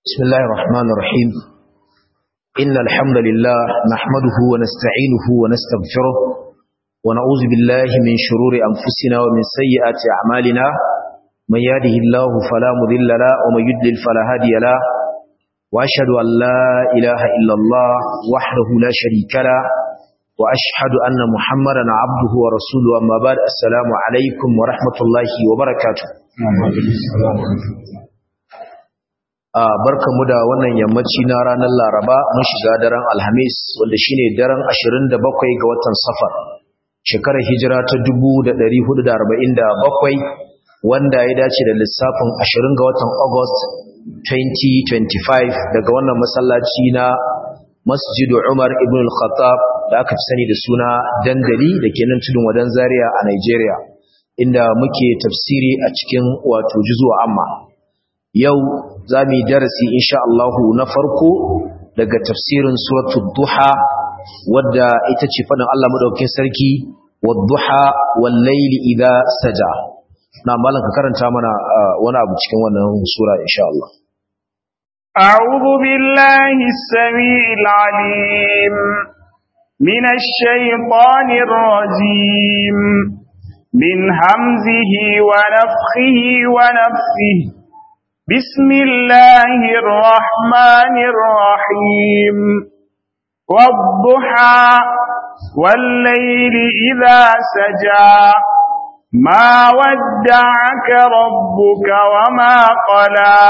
بسم الله الرحمن الرحيم إن الحمد لله نحمده ونستعينه ونستغفره ونعوذ بالله من شرور أنفسنا ومن سيئات أعمالنا من يهده الله فلا مضل له ومن يضلل فلا هادي له وأشهد أن لا إله إلا الله وحده لا شريك له وأشهد أن محمدا عبده ورسوله أما بعد السلام عليكم ورحمة الله وبركاته barka mu da wannan yammaci na ranar laraba mun shiga daren alhamis wanda shine daren 27 ga watan safar shekarar hijira ta 1447 wanda ya dace da lissafin 20 ga watan august 2025 daga wannan masallaci na masjidu umar ibn al-khattab da aka fi sani da suna dandali da ke nan tudun wadan zaria a nigeria inda muke tafsiri a cikin wato juzuwa amma yau za mu yi darasi insha Allahu na farko daga tafsirin suratul duha wadda ita ce fadin Allah madaukakin sarki wadduha wal layli idha saja na malan ka karanta mana wani abu cikin wannan sura insha Allah أعوذ بالله السميع العليم من الشيطان الرجيم من همزه ونفخه ونفسه بسم الله الرحمن الرحيم والضحى والليل إذا سجى ما ودعك ربك وما قلى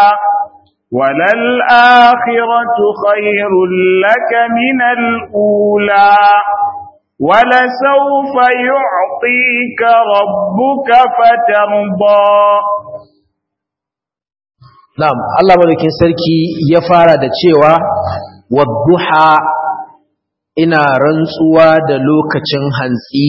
وللآخرة خير لك من الأولى ولسوف يعطيك ربك فترضى Na'am, Allah madaukin sarki ya fara da cewa wadduha ina rantsuwa da lokacin hantsi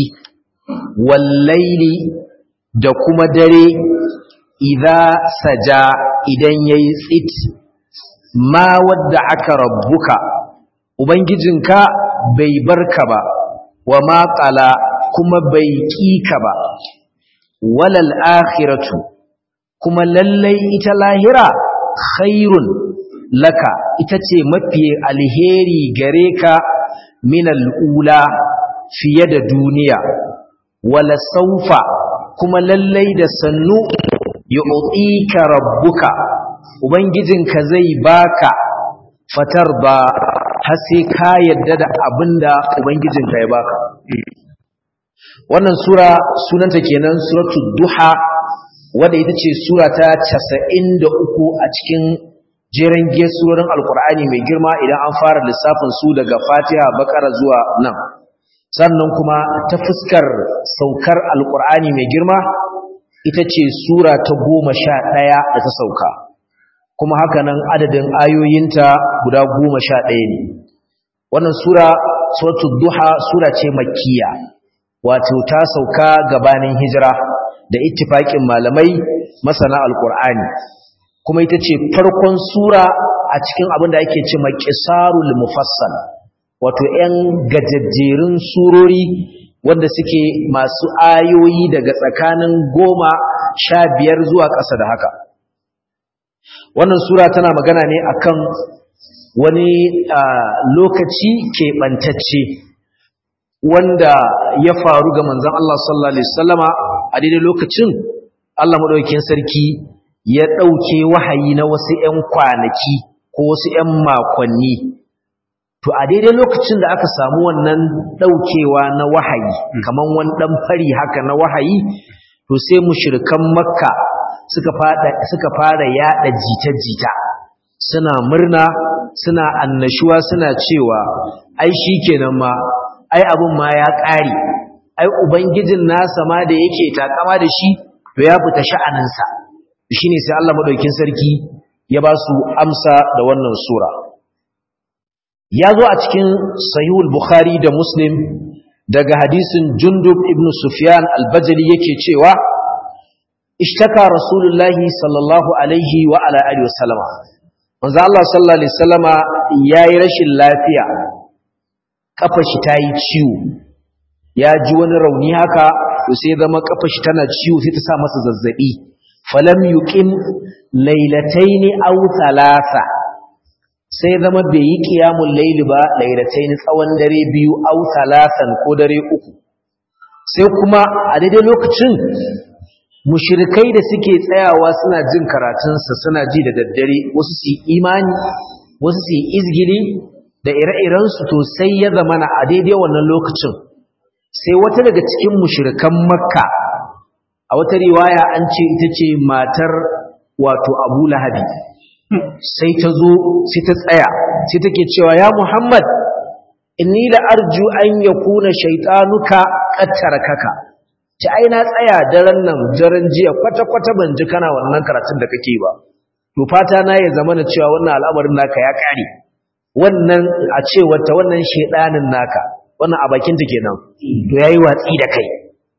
wallaili da kuma dare idza saja idan yayi tsit ma wadda aka rabbuka ubangijinka bai barka ba wa ma qala kuma bai kika ba walal akhiratu kuma lallai ita lahira khairun laka ita ce mafi alheri gare ka min al'ula fiye da duniya wala saufa kuma lallai da sannu yu'tika rabbuka ubangijinka zai baka fatar ba har sai ka yadda da abinda ubangijinka ya baka wannan sura sunanta kenan suratul duha wadda ita ce sura ta casa'in da uku a cikin jeren gesurorin alkur'ani mai girma idan an fara lissafin su daga fatiha bakara zuwa nan sannan kuma ta fuskar saukar alkur'ani mai girma ita ce sura ta goma sha ɗaya da ta sauka kuma haka nan adadin ayoyinta guda goma sha ɗaya ne wannan sura suratul duha sura ce makkiya wato ta sauka gabanin hijira da ittifaƙin malamai masana alƙur'ani kuma ita ce farkon sura a cikin abin da ake ce maƙisarul mufassal wato 'yan gajajjerun surori wanda suke masu ayoyi daga tsakanin goma sha biyar zuwa ƙasa da haka wannan sura tana magana ne akan wani lokaci keɓantacce wanda ya faru ga manzon Allah sallallahu alaihi wasallama a daidai lokacin Allah madaukakin sarki ya dauke wahayi na wasu ƴan kwanaki ko wasu ƴan makonni to a daidai lokacin da aka samu wannan daukewa na wahayi kaman wani dan fari haka na wahayi to sai mushrikan makka suka fada suka fara yada jita-jita suna murna suna annashuwa suna cewa ai shikenan ma ai abun ma ya ƙare ai ubangijin nasa ma da yake takama da shi to ya fita sha'aninsa shine sai Allah madaukin sarki ya ba su amsa da wannan sura ya zo a cikin sahihul bukhari da muslim daga hadisin jundub ibn sufyan al-bajali yake cewa ishtaka rasulullahi sallallahu alaihi wa ala alihi wasallama manzo Allah sallallahu alaihi wasallama yayi rashin lafiya kafa shi tayi ciwo ya ji wani rauni haka to sai zama kafa shi tana ciwo sai ta sa masa zazzabi falam yuqim laylataini aw thalatha sai zama bai yi qiyamul layli ba lailatayn tsawon dare biyu au salasan ko dare uku sai kuma a daidai lokacin mushirikai da suke tsayawa suna jin karatunsa suna ji da daddare wasu su imani wasu su izgili da ire-irensu to sai ya zamana a daidai wannan lokacin sai wata daga cikin mushirikan makka a wata riwaya an ce ita ce matar wato abu lahabi sai ta zo sai ta tsaya sai take cewa ya muhammad inni la arju an yakuna shaytanuka qattaraka ci ai na tsaya daren nan daren jiya kwata kwata ban ji kana wannan karatun da kake ba to fata na ya zama na cewa wannan al'amarin naka ya kare wannan a ce wata wannan shedanin naka wannan a bakin ta kenan to yayi watsi da kai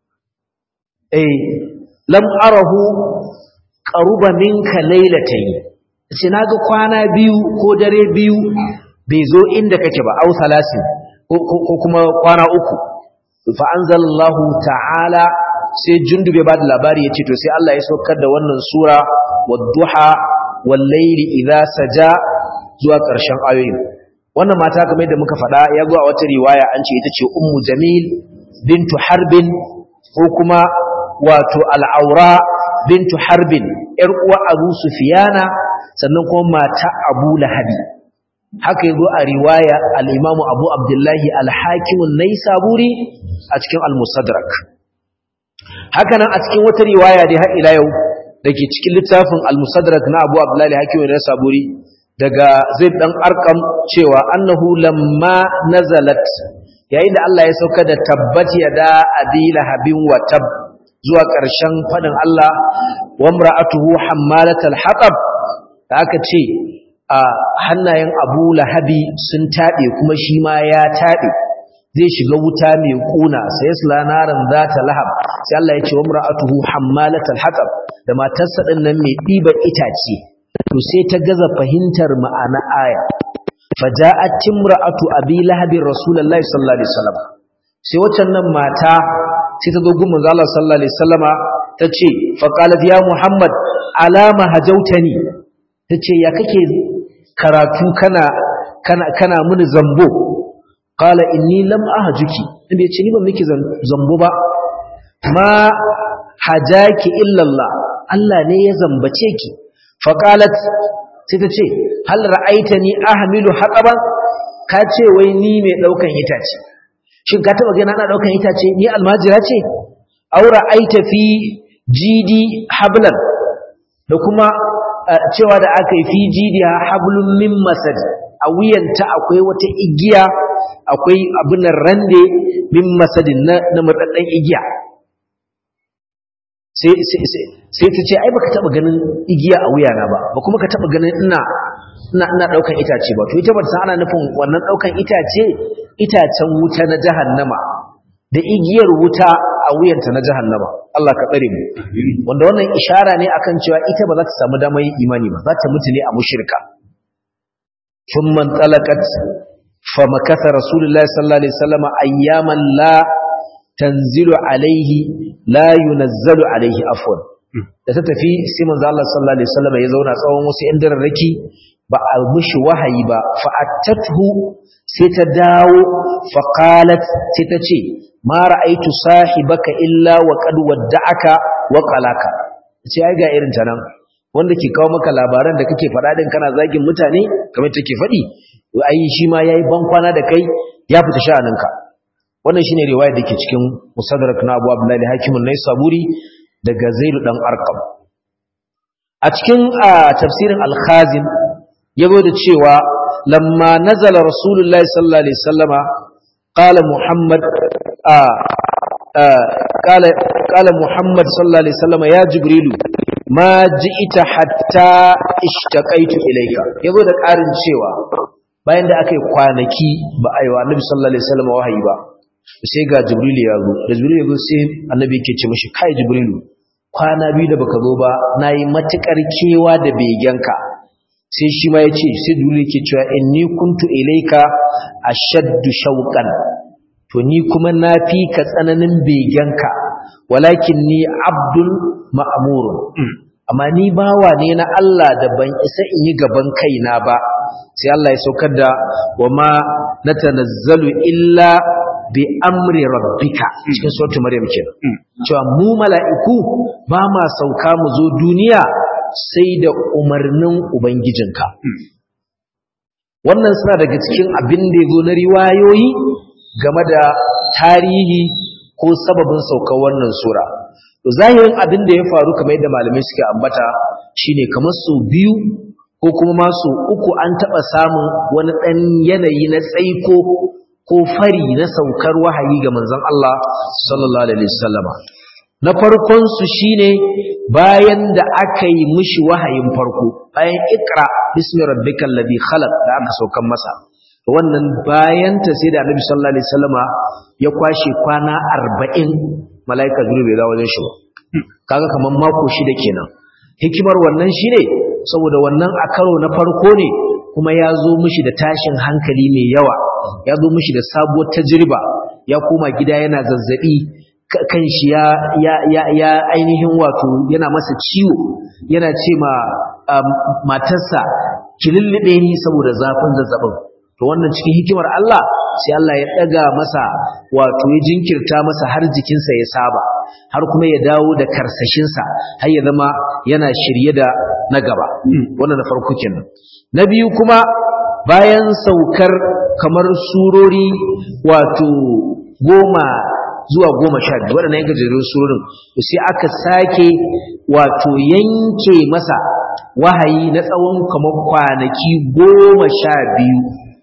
eh lam arahu qaruba minka laylatayn ce naga kwana biyu ko dare biyu bai zo inda kake ba au salasin ko kuma kwana uku fa anzalallahu ta'ala sai jundube ba da labari yace to sai Allah ya saukar da wannan sura wadduha wal layli idha saja zuwa ƙarshen ayoyin wannan mata kamar yadda muka faɗa ya zo a wata riwaya an ce ita ce ummu jamil bintu harbin ko kuma wato al'aura bintu harbin yar uwa abu sufiyana sannan kuma mata abu lahabi haka yazo a riwaya al-Imam Abu Abdullahi al-Hakim an-Naisaburi a cikin al-Musaddarak haka nan a cikin wata riwaya dai har ila yau dake cikin littafin al-Musaddarak na Abu Abdullahi al-Hakim an-Naisaburi daga Zaid dan Arqam cewa annahu lamma nazalat yayin da Allah ya sauka da tabbat yada abi lahabin wa tab zuwa ƙarshen fadin Allah wa imra'atuhu hammalatal hatab da aka ce a hannayen abu lahabi sun taɓe kuma shi ma ya taɓe zai shiga wuta mai ƙuna sai ya sula naran za ta lahab sai Allah ya ce wa mura'atuhu hammalatal hatab da matarsa ɗin nan mai ɗiban itace to sai ta gaza fahimtar ma'ana aya faja'at timra'atu abi lahabin rasulullahi sallallahu alaihi wasallam sai waccan nan mata sai ta zo gun manzo Allah sallallahu alaihi wasallama tace fa qalat ya muhammad alama hajautani tace ya kake karatu kana kana kana mini zambo qala inni lam ahjuki inda yace ni ban miki zambo ba ma hajaki illa Allah Allah ne ya zambace ki fa qalat sai ta ce hal ra'aitani ahmilu haqaban ka ce wai ni mai daukan itace shin ka taba gani ana daukan itace ni almajira ce aw ra'aita fi jidi hablan da kuma cewa da aka yi fi jidiya hablum min masad a wuyanta akwai wata igiya akwai abin rande min masadin na na murdaddan igiya sai sai ta ce ai baka taba ganin igiya a wuyana ba ba kuma ka taba ganin ina ina ina daukan itace ba to ita ba ta ana nufin wannan daukan itace itacen wuta na jahannama da igiyar wuta a wuyanta na jahannama Allah ka tsare mu wanda wannan ishara ne akan cewa ita ba za ta samu damar yin imani ba za ta mutu ne a mushrika thumma talaqat fa makatha rasulullahi sallallahu alaihi wasallam ayyaman la tanzilu alaihi la yunazzalu alaihi afwan da ta tafi sai manzo Allah sallallahu alaihi wasallam ya zauna tsawon wasu yan dararraki ba a mishi wahayi ba fa attathu sai ta dawo fa qalat sai ta ce ma ra'aitu sahibaka illa wa qad wadda'aka wa qalaka ce ai ga irin ta nan wanda ke kawo maka labaran da kake faɗa din kana zagin mutane kamar take faɗi ai shi ma yayi ban kwana da kai ya fita sha'aninka wannan shine riwaya dake cikin musaddarak na Abu Abdullah al-Hakim an-Naisaburi daga Zaid dan Arqam a cikin tafsirin al-Khazin yago da cewa lamma nazala rasulullahi sallallahu alaihi wasallama qala muhammad قال قال محمد صلى الله عليه وسلم يا جبريل ما جئت حتى اشتقيت اليك yazo da ƙarin cewa bayan da aka yi kwanaki ba a yi wa annabi sallallahu alaihi wasallam wahayi ba sai ga jibril ya zo da jibril ya zo sai annabi yake ce mishi kai jibril kwana biyu da baka zo ba nayi matukar kewa da begenka sai shi ma yace sai jibril yake cewa inni kuntu ilayka ashaddu shauqan to ni kuma na fi ka tsananin begenka walakin ni abdul ma'amurun amma ni bawa ne na Allah da ban isa in yi gaban kaina ba sai Allah ya saukar da wa ma natanazzalu illa bi amri rabbika cikin suratul maryam kenan cewa mu mala'iku ba ma sauka mu zo duniya sai da umarnin ubangijinka wannan suna daga cikin abin da yazo na riwayoyi game da tarihi ko sababin saukar wannan sura to zahirin abin da ya faru kamar yadda malamai suke ambata shine kamar su biyu ko kuma ma su uku an taɓa samun wani ɗan yanayi na tsaiko ko fari na saukar wahayi ga manzon Allah sallallahu alaihi wasallama na farkon su shine bayan da aka yi mishi wahayin farko bayan ikra bismi rabbikal ladhi khalaq da aka saukan masa wannan bayan ta sai da annabi sallallahu alaihi wasallama ya kwashe kwana 40 malaika jibril bai dawo wajen shi ba kaga kaman mako shida kenan hikimar wannan shine saboda wannan a karo na farko ne kuma ya zo mishi da tashin hankali mai yawa ya zo mishi da sabuwar tajriba ya koma gida yana zazzabi kan shi ya ya ya, ya ainihin wato yana masa ciwo yana ce ma um, matarsa ki lullube ni saboda zafin zazzabin to wannan cikin hikimar Allah sai Allah ya daga masa wato ya jinkirta masa har jikinsa ya saba har kuma ya dawo da karsashinsa har ya zama yana shirye da na gaba wannan na farko kenan na biyu kuma bayan saukar kamar surori wato goma zuwa goma sha biyu waɗannan yanka jirgin surorin sai aka sake wato yanke masa wahayi na tsawon kamar kwanaki goma sha biyu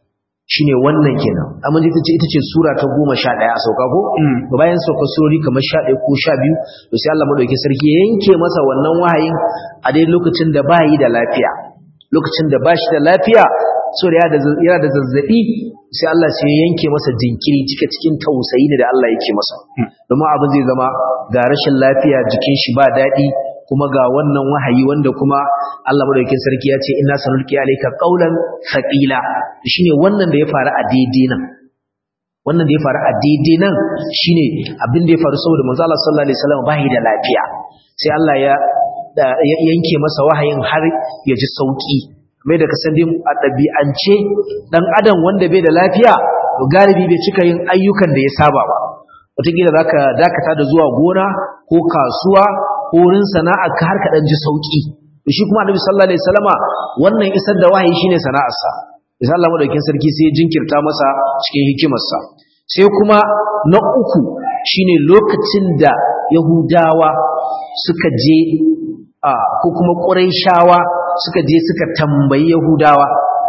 shine wannan kenan amma ita ce ita ce sura ta 11 a sauka ko to bayan sauka surori kamar 11 ko 12 to sai Allah madauki sarki ya yanke masa wannan wahayin a dai lokacin da bayi da lafiya lokacin da bashi da lafiya so da yana da zazzabi sai Allah sai ya yanke masa jinkiri cika cikin tausayi ne da Allah yake masa domin abin zai zama ga rashin lafiya jikin shi ba daɗi kuma ga wannan wahayi wanda kuma Allah madaukakin sarki ya ce inna sanulqi alayka qawlan thaqila shine wannan da ya faru a daidai nan wannan da ya faru a daidai nan shine abin da ya faru saboda manzo Allah sallallahu alaihi wasallam bai da lafiya sai Allah ya yanke masa wahayin har ya ji sauki mai da kasan dai a ɗabi'ance dan adam wanda bai da lafiya to galibi bai cika yin ayyukan da ya saba ba wataƙila za ka dakata da zuwa gona ko kasuwa ko wurin sana'a ka har ka ɗan ji sauƙi to shi kuma annabi sallallahu alaihi wasallama wannan isar da wahayi shine sana'arsa isa Allah madaukakin sarki sai ya jinkirta masa cikin hikimarsa sai kuma na uku shine lokacin da yahudawa suka je a ko kuma quraishawa suka je suka tambayi yahudawa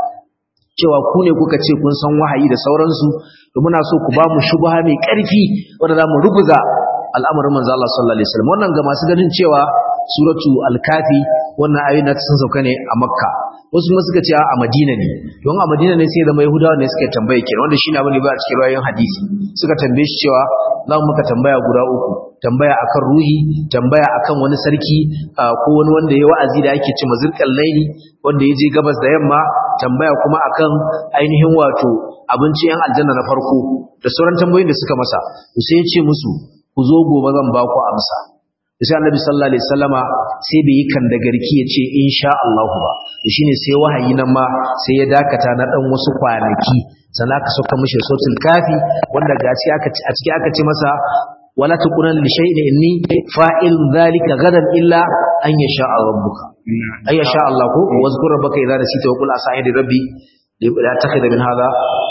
cewa ku ne kuka ce kun san wahayi da sauransu to muna so ku ba mu shubha mai ƙarfi wanda za mu rubuza al'amarin manzo Allah sallallahu alaihi wasallam wannan ga masu ganin cewa suratu al-kafi wannan ayoyin da sun sauka ne a makka wasu kuma suka ce a madina ne don a madina ne sai zama yahudawa ne suka tambaye kenan wanda shine abin da ba a cikin rayoyin hadisi suka tambaye shi cewa za mu maka tambaya guda uku tambaya akan ruhi tambaya akan wani sarki ko wani wanda ya wa'azi da ake ce mazirkan laili wanda ya je gabas da yamma tambaya kuma akan ainihin wato abinci yan aljanna na farko da sauran tambayoyin da suka masa sai ya ce musu ku zo gobe zan ba ku amsa sai annabi sallallahu alaihi wasallama sai bai yi kan da garki ya ce insha Allah ba shine sai wahayi nan ma sai ya dakata na dan wasu kwanaki sannan aka sauka mishi sautul kafi wanda gaci aka a ciki aka ce masa wala taqunan li shay'in inni fa'il dhalika gadan illa an yasha rabbuka ay yasha Allah ko wazkur rabbaka idza nasita wa qul asa aydi rabbi la takhidha min hadha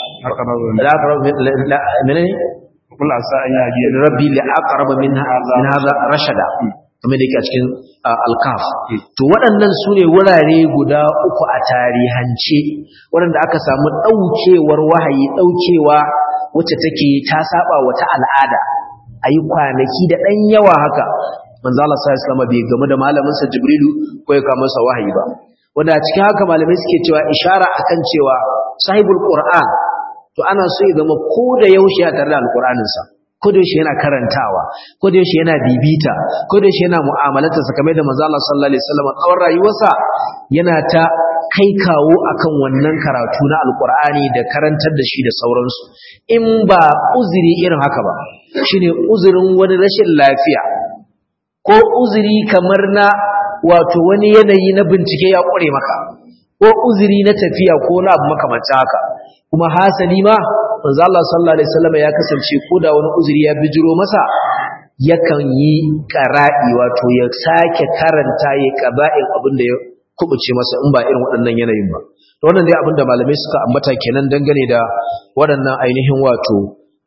la aqrab la menene kula sa an yaji rabbi li aqrab min min hadha rashada kamar da yake a cikin alkaf to waɗannan su ne wurare guda uku a tarihance waɗanda aka samu ɗaukewar wahayi ɗaukewa wacce take ta saba wata al'ada a yi kwanaki da ɗan yawa haka manzo Allah sallallahu alaihi wasallam bai game da malaminsa Jibrilu ko ya kama masa wahayi ba wanda a cikin haka malamai suke cewa ishara akan cewa sahibul qur'an to ana so ya zama ko da yaushe ya tare da alqur'aninsa ko da yaushe yana karantawa ko da yaushe yana bibita ko da yaushe yana mu'amalarsa sa kamar da manzo Allah sallallahu alaihi wasallam tsawon rayuwarsa yana ta kai kawo akan wannan karatu na alqur'ani da karantar da shi da sauransu in ba uzuri irin haka ba shine uzurin wani rashin lafiya ko uzuri kamar na wato wani yanayi na bincike ya kure maka ko uzuri na tafiya ko na abu makamancin haka kuma hasali ma manzo Allah sallallahu alaihi wasallam ya kasance ko da wani uzuri ya bijiro masa yakan yi qara'i wato ya sake karanta ya qaba'in abin da ya kubuce masa in ba irin waɗannan yanayin ba to wannan dai abin da malamai suka ambata kenan dangane da waɗannan ainihin wato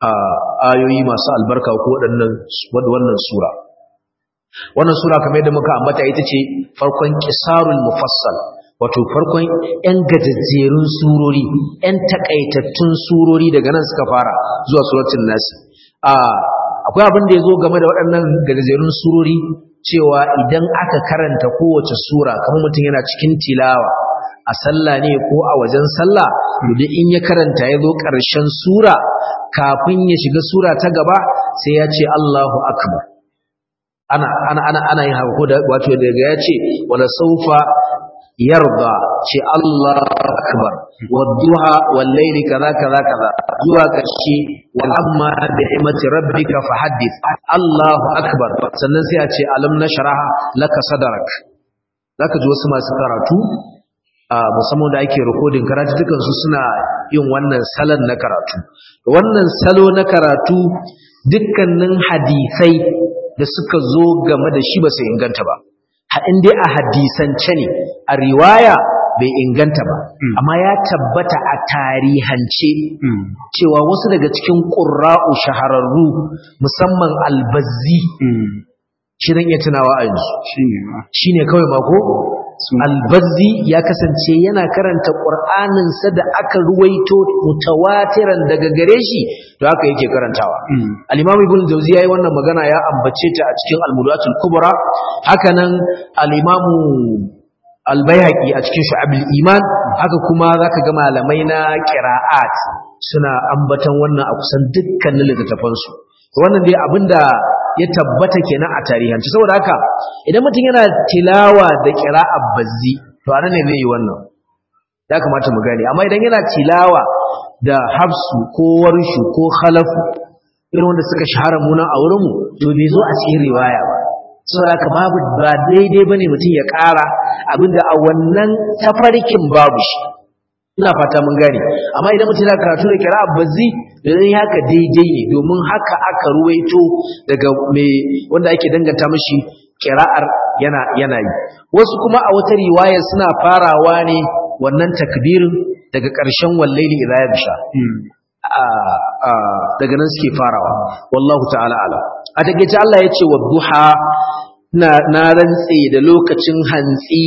ayoyi masu albarka ko waɗannan wannan sura wannan sura kamar yadda muka ambata ita ce farkon qisarul mufassal wato farkon ‘yan gajajjerun surori, ‘yan takaitattun surori daga nan suka fara zuwa suratun nasi. Akwai abin da ya zo game da waɗannan gajajjerun surori cewa idan aka karanta kowace sura kamar mutum yana cikin tilawa a sallah ne ko a wajen sallah, da in ya karanta ya zo ƙarshen sura kafin ya shiga sura ta gaba sai ya ce Allahu Akbar. Ana, ana, ana, ana yin haka ko da wato daga ya ce wala saufa yarda ce Allah akbar wadduha wal layli kaza kaza kaza zuwa karshe wal amma bi ni'mati rabbika fahaddith Allahu akbar sannan sai a ce alam nashraha laka sadrak zaka ji wasu masu karatu a musamman da ake recording karatu dukan su suna yin wannan salon na karatu wannan salo na karatu dukkanin hadisai da suka zo game da shi ba su inganta ba in dai a hadisance ne a riwaya bai inganta ba amma ya tabbata a tarihance cewa wasu daga cikin ƙura'u shahararru musamman albazzi shi zan iya tunawa a yanzu shi ne kawai mako albazzi ya kasance yana karanta ƙur'aninsa da aka ruwaito mutawatiran daga gare shi to haka yake karantawa al-imam ibn jawzi yayi wannan magana ya ambace ta a cikin al-mudatul kubra hakanan al-imam al-baihaqi a cikin shu'abul iman haka kuma zaka ga malamai na qira'at suna ambatan wannan a kusan dukkanin littattafan su wannan dai abinda ya tabbata kenan a tarihanci saboda haka idan mutum yana tilawa da qira'a bazzi to anan ne zai yi wannan ya kamata mu gane amma idan yana tilawa da hafsu ko warshu ko khalafu irin wanda suka shahara munan a wurinmu to bai zo a cikin riwaya ba saboda haka babu ba daidai bane mutum ya ƙara abinda a wannan tafarkin babu shi ina fata mun gane amma idan mutum yana karatu da kira bazzi dan haka daidai ne domin haka aka ruwaito daga mai wanda ake danganta mishi kira'ar yana yana yi wasu kuma a wata riwaya suna farawa ne wannan takbirin daga ƙarshen wallaili idza yabsha daga nan suke farawa wallahu ta'ala ala a takeice Allah ya ce wa duha na na rantse da lokacin hantsi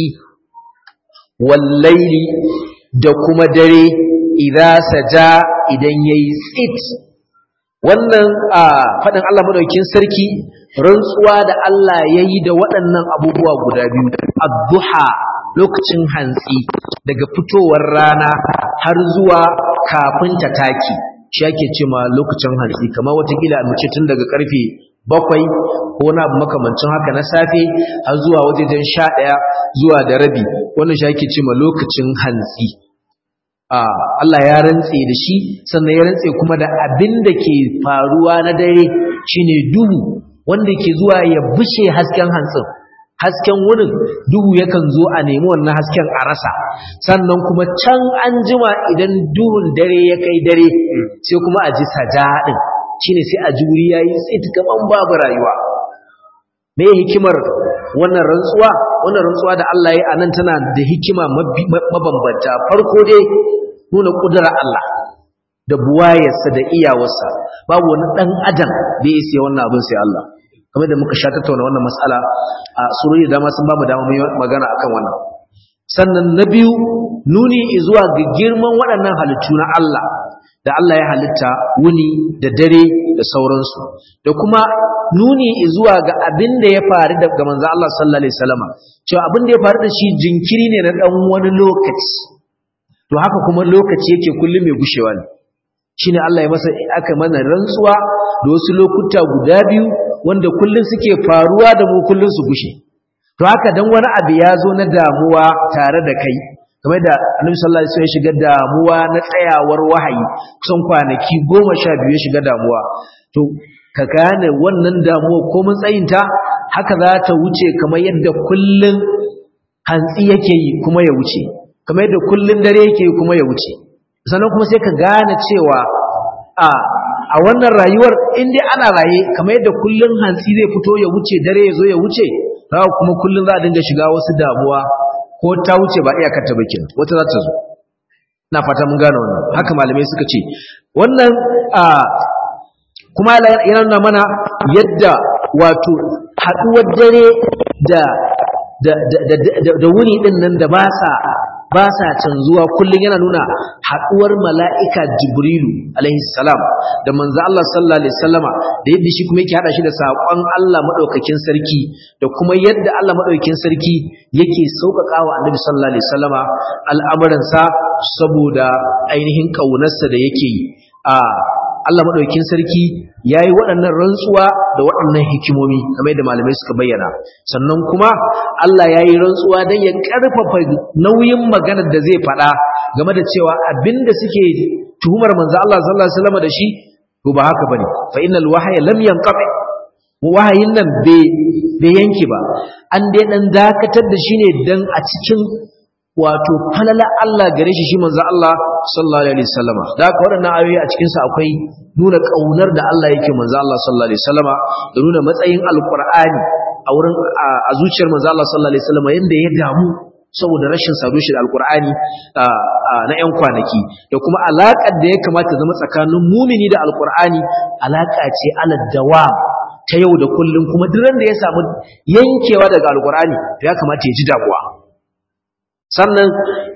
wallaili da kuma dare idza saja idan yayi tsit wannan a fadin Allah madaukakin sarki rantsuwa da Allah yayi da waɗannan abubuwa guda biyu ad-duha lokacin hantsi daga fitowar rana har zuwa kafin ta taki shi ake ce ma lokacin hantsi kamar watakila mu ce tun daga karfe bakwai ko na makamancin haka na safe har zuwa wajejen sha ɗaya zuwa da rabi wannan shi ake ce ma lokacin hantsi Allah ya rantse da shi sannan ya rantse kuma da abin da ke faruwa na dare shine duhu wanda ke zuwa ya bushe hasken hantsin hasken wurin duhu yakan zo a nemi wannan hasken a rasa sannan kuma can an jima idan duhun dare ya kai dare sai kuma a ji sajadin shine sai a ji wuri yayi tsit kaman babu rayuwa me hikimar wannan rantsuwa wannan rantsuwa da Allah ya anan tana da hikima mabambanta farko dai nuna kudura Allah da buwayarsa da iyawarsa babu wani dan adam da ya sai wannan abin sai Allah kamar da muka sha tattauna wannan mas'ala a surori da dama sun bamu dama mai magana akan wannan sannan na biyu nuni zuwa ga girman waɗannan halittu na Allah da Allah ya halitta wuni da dare da sauransu da kuma nuni zuwa ga abin da ya faru da manzo Allah sallallahu alaihi wasallam cewa abin da ya faru da shi jinkiri ne na dan wani lokaci to haka kuma lokaci yake kullum mai gushewa ne shine Allah ya masa aka mana rantsuwa da wasu lokuta guda biyu wanda kullum suke faruwa da mu kullum su gushe to haka dan wani abu ya zo na damuwa tare da kai kamar da Annabi sallallahu alaihi wasallam ya shiga damuwa na tsayawar wahayi kusan kwanaki goma sha biyu ya shiga damuwa to ka gane wannan damuwa ko mun tsayinta haka za ta wuce kamar yadda kullum hantsi yake yi kuma ya wuce kamar yadda kullun dare yake kuma ya wuce sannan kuma sai ka gane cewa a a wannan rayuwar in dai ana raye kamar yadda kullun hantsi zai fito ya wuce dare ya zo ya wuce haka kuma kullun za a dinga shiga wasu damuwa ko ta wuce ba iyakar ta bakin wata za ta zo na fata mun gane wannan haka malamai suka ce wannan a kuma yana nuna mana yadda wato haɗuwar dare da da da da da wuni din nan da ba sa ba sa canzuwa kullum yana nuna haɗuwar mala'ika jibrilu alaihi salam da manzo Allah sallallahu alaihi wasallama da yadda shi kuma yake hada shi da saƙon Allah madaukakin sarki da kuma yadda Allah madaukakin sarki yake sauƙaƙawa annabi sallallahu alaihi wasallama al'amuransa saboda ainihin ƙaunarsa da yake yi a Allah madaukakin sarki yayi waɗannan rantsuwa da waɗannan hikimomi kamar yadda malamai suka bayyana sannan kuma Allah yayi rantsuwa dan ya ƙarfafa nauyin maganar da zai faɗa game da cewa abinda suke tuhumar manzo Allah sallallahu alaihi wasallam da shi to ba haka bane fa innal wahya lam yanqati wahayin nan bai yanke ba an dai dan dakatar da shi ne dan a cikin wato falala Allah gare shi shi manzo Allah sallallahu alaihi wasallama da haka waɗannan ayoyi a cikin sa akwai nuna kaunar da Allah yake manzo Allah sallallahu alaihi wasallama da nuna matsayin alqur'ani a wurin a zuciyar manzo Allah sallallahu alaihi wasallama yanda ya damu saboda rashin sado shi da alqur'ani na yan kwanaki da kuma alaƙar da ya kamata zama tsakanin mumini da alqur'ani alaƙa ce ala dawam ta yau da kullum kuma duk da ya samu yankewa daga alqur'ani ya kamata ya ji damuwa sannan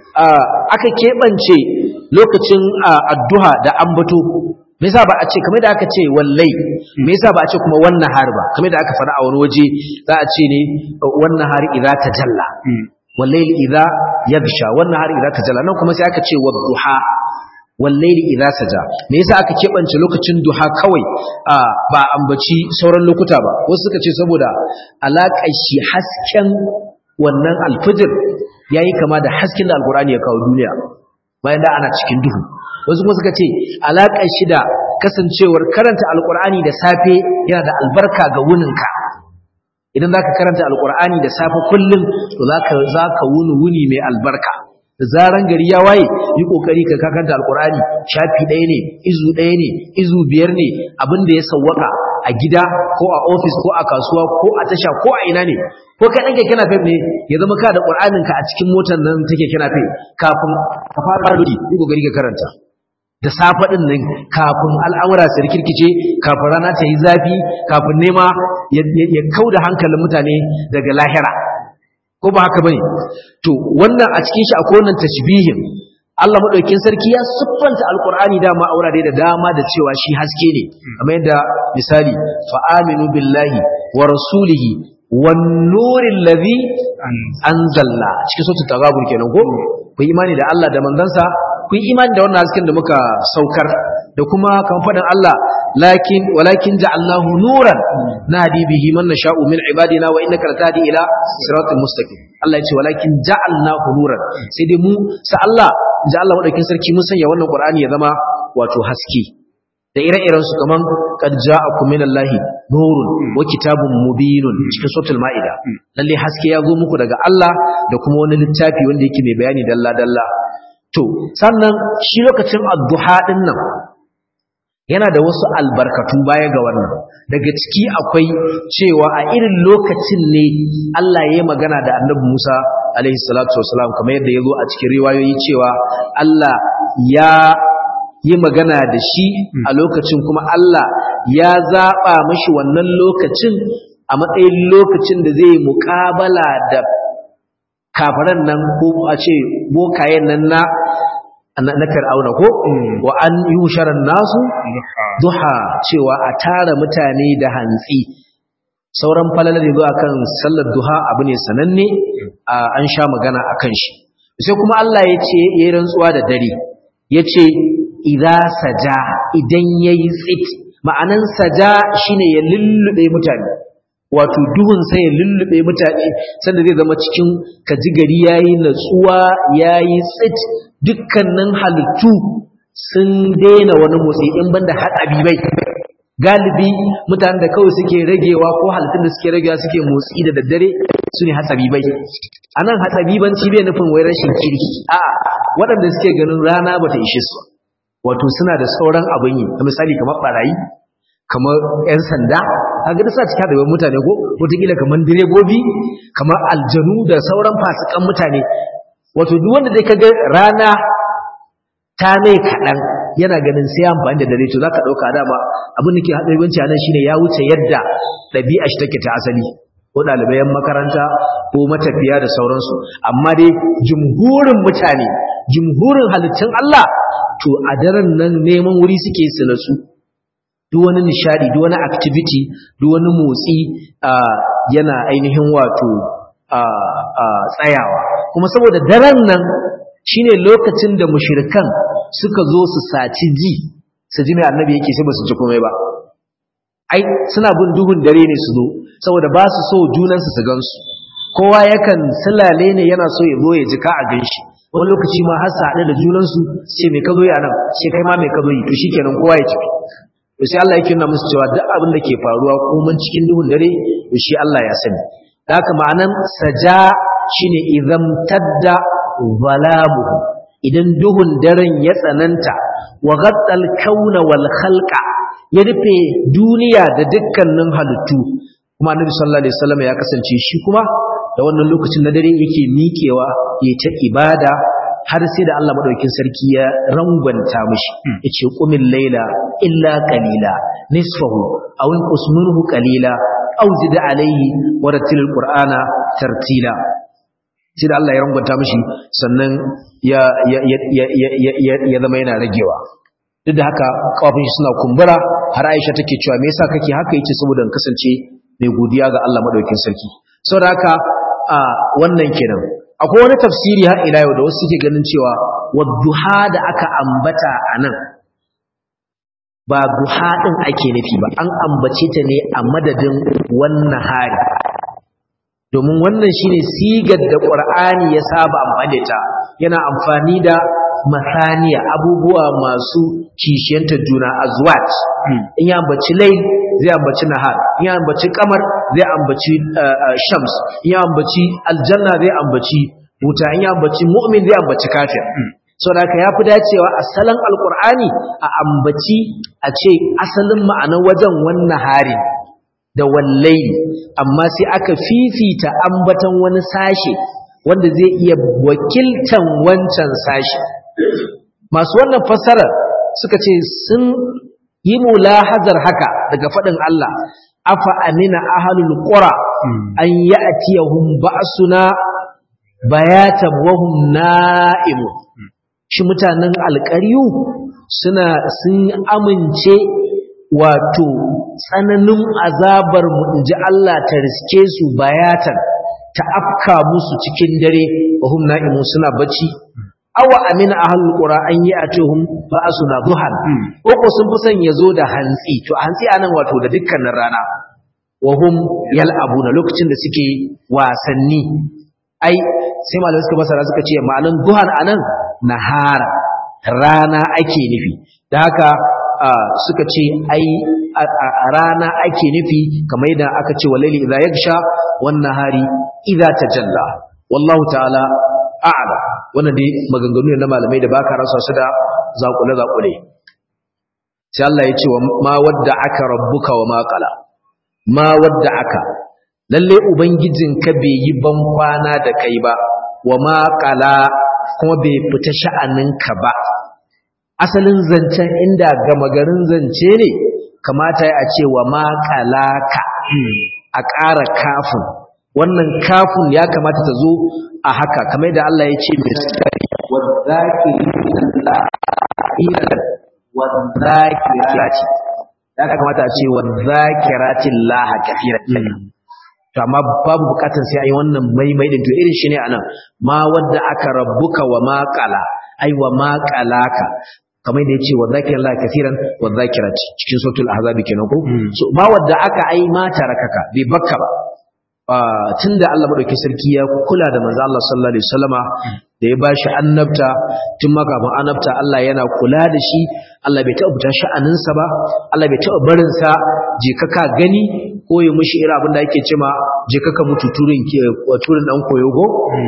aka keɓance lokacin addu'a da ambato me yasa ba a ce kamar da aka ce wallai me yasa ba a ce kuma wannan har ba kamar da aka fara a wani waje za a ce ne wannan har idza tajalla wallai idza yagsha wannan har idza tajalla nan kuma sai aka ce wadduha wallai idza saja me yasa aka keɓance lokacin duha kawai ba ambaci sauran lokuta ba wasu suka ce saboda alaƙar shi hasken wannan alfijir ya yi kama da hasken da alkur'ani ya kawo duniya bayan da ana cikin duhu wasu kuma suka ce alaƙar shi da kasancewar karanta alkur'ani da safe yana da albarka ga wuninka idan za ka karanta alkur'ani da safe kullum to za ka wuni wuni mai albarka da zaran gari ya waye yi kokari ka karanta alkur'ani shafi ɗaya ne izu ɗaya ne izu biyar ne abin da ya sawwaka a gida ko a ofis ko a kasuwa ko a tasha ko a ina ne ko ka ɗan keke nafe ne ya zama ka da ƙur'anin ka a cikin motar nan take keke nafe kafin ka fara lodi yi kokari ka karanta da safe ɗin nan kafin al'amura su rikirkice kafin rana ta yi zafi kafin nema ya kau da hankalin mutane daga lahira ko ba haka bane to wannan a cikin shi akwai wannan tashbihin Allah madaukakin sarki ya siffanta alqur'ani dama a wurare da dama da cewa shi haske ne kamar yadda misali fa aminu billahi wa rasulihi wan nuril ladhi anzalna cikin suratul taghabur kenan ko ku imani da Allah da manzansa ku imani da wannan hasken da muka saukar da kuma kan faɗin Allah lakin walakin ja'alnahu nuran nahdi bihi man nasha'u min ibadina wa innaka latahdi ila siratal mustaqim Allah ya ce walakin ja'alnahu nuran sai dai mu sa Allah ja Allah madaukin sarki mun sanya wannan Qur'ani ya zama wato haske da ire-iren su kaman qad ja'akum minallahi nurun wa kitabun mubinun cikin suratul maida lalle haske ya zo muku daga Allah da kuma wani littafi wanda yake mai bayani dalla dalla to sannan shi lokacin adduha din nan yana da wasu albarkatu baya ga wannan daga ciki akwai cewa a irin lokacin ne Allah ya yi magana da annabi Musa alaihi salatu wasalam kamar yadda ya zo a cikin riwayoyi cewa Allah ya yi magana da shi a lokacin kuma Allah ya zaɓa mashi wannan lokacin a matsayin lokacin da zai muƙabala da kafaran nan ko a ce bokayen nan na na fir'auna ko wa an yusharan nasu duha cewa a tara mutane da hantsi sauran falalar yanzu akan sallar duha abu ne sananne an sha magana akan shi sai kuma Allah ya ce ya yi rantsuwa da dare ya ce idza saja idan yayi tsit ma'anan saja shine ya lullube mutane wato duhun sai ya lullube mutane sanda zai zama cikin kaji gari yayi natsuwa yayi tsit dukkanin halittu sun daina wani motsi in banda haɗabi bai galibi mutanen da kawai suke ragewa ko halittun da suke ragewa suke motsi da daddare su ne hatsabibai a nan hatsabibanci bai nufin wai rashin kirki a waɗanda suke ganin rana bata ishe su wato suna da sauran abin yi misali kamar barayi kamar 'yan sanda a gada sa cika da mutane ko wataƙila kamar direbobi kamar aljanu da sauran fasikan mutane wato duk wanda dai kaga rana ta mai kaɗan yana ganin sai amfani da dare to za ka ɗauka dama abin da ke haɗa yawanci a nan shine ya wuce yadda ɗabi'a shi take ta asali ko ɗalibai makaranta ko matafiya da sauransu amma dai jumhurin mutane jumhurin halittun Allah to a daren nan neman wuri suke su natsu duk wani nishadi duk wani activity duk wani motsi yana ainihin wato tsayawa kuma saboda daren nan shine lokacin da mushrikan suka zo su saci ji su ji mai annabi yake sai ba su ji komai ba ai suna bin duhun dare ne su zo saboda ba su so junansu su gansu kowa yakan silale ne yana so ya zo ya ji ka a ganshi wani lokaci ma har su haɗu da junansu ce mai ka zo yi a nan ce kai ma mai ka zo yi to shikenan kowa ya tafi to sai Allah yake nuna musu cewa duk abin da ke faruwa komai cikin duhun dare to shi Allah ya sani da haka ma'anan saja shine idan tadda zalamu idan duhun daren ya tsananta wa ghaddal kauna wal khalqa ya rufe duniya da dukkanin halittu kuma annabi sallallahu alaihi wasallam ya kasance shi kuma da wannan lokacin na dare yake miƙewa ya ta ibada har sai da Allah madaukakin sarki ya rangwanta mishi yace qumil laila illa qalila nisfahu aw inqus minhu qalila aw zid alayhi wa rattilil qur'ana tartila sai da Allah ya rangwanta mishi sannan ya ya ya ya ya zama yana ragewa duk da haka kafin shi suna kumbura har Aisha take cewa me yasa kake haka yace saboda in kasance mai godiya ga Allah madaukakin sarki saboda haka a wannan kenan akwai wani tafsiri har ila yau da wasu suke ganin cewa wadduha da aka ambata anan ba duha din ake nufi ba an ambace ta ne a madadin wannan hari domin wannan shine sigar da Qur'ani ya saba amfani da ta yana amfani da masaniya abubuwa masu kishiyanta juna azwat in ya ambaci layl zai ambaci nahar in ya ambaci kamar zai ambaci shams in ya ambaci aljanna zai ambaci wuta in ya ambaci mu'min zai ambaci kafir saboda haka yafi dacewa asalin alqur'ani a ambaci a ce asalin ma'anar wajen wannan hari da wallai amma sai aka fifita ambatan wani sashe wanda zai iya wakiltan wancan sashe masu wannan fassara suka ce sun yi mulahazar haka daga faɗin Allah afa amina ahlul qura an ya'tiyahum ba'suna bayatan wa hum na'im shi mutanen alƙaryu suna sun amince wato tsananin azabar mu inji Allah ta riske su bayatan ta afka musu cikin dare wa hum na'imun suna bacci awa amina ahlul qura an yi atuhum ba'suna duhan ko ko sun fi son yazo da hantsi to hantsi anan wato da dukkanin rana wa hum yal'abuna lokacin da suke wasanni ai sai malamai suka basara suka ce ma'anan duhan anan nahara rana ake nufi da haka suka ce ai a rana ake nufi kamar yadda aka ce walaili idza yagsha wan nahari idza tajalla wallahu ta'ala a'ala wannan dai maganganu ne na malamai da baka rasa su da zakule zakule sai Allah ya ce wa ma wadda aka rabbuka wa ma qala ma wadda aka lalle ubangijinka bai yi ban kwana da kai ba wa ma qala kuma bai fita sha'aninka ba asalin zancen inda gama garin zance ne kamata ya ce wa ma qalaka a ƙara kafin wannan kafin ya kamata ta zo a haka kamar da Allah ya ce misali wadhakirati ya kamata a ce wadhakirati Allah kafiran to amma babu bukatun sai ayi wannan maimai din to irin shi ne anan ma wadda aka rabbuka wa ma qala ai wa ma qalaka kamar da yace wadhakir Allah kafiran wadhakirati cikin suratul ahzab kenan ko so ma wadda aka ai ma tarakaka bai bakka ba tunda Allah madaukakin sarki ya kula da manzo Allah sallallahu alaihi wasallama da ya bashi annabta tun ma kafin annabta Allah yana kula da shi Allah bai taɓa fita sha'aninsa ba Allah bai taɓa barin sa je ka ka gani ko ya mushi irin abin da ake cewa je ka ka mutu turin ke turin dan koyogo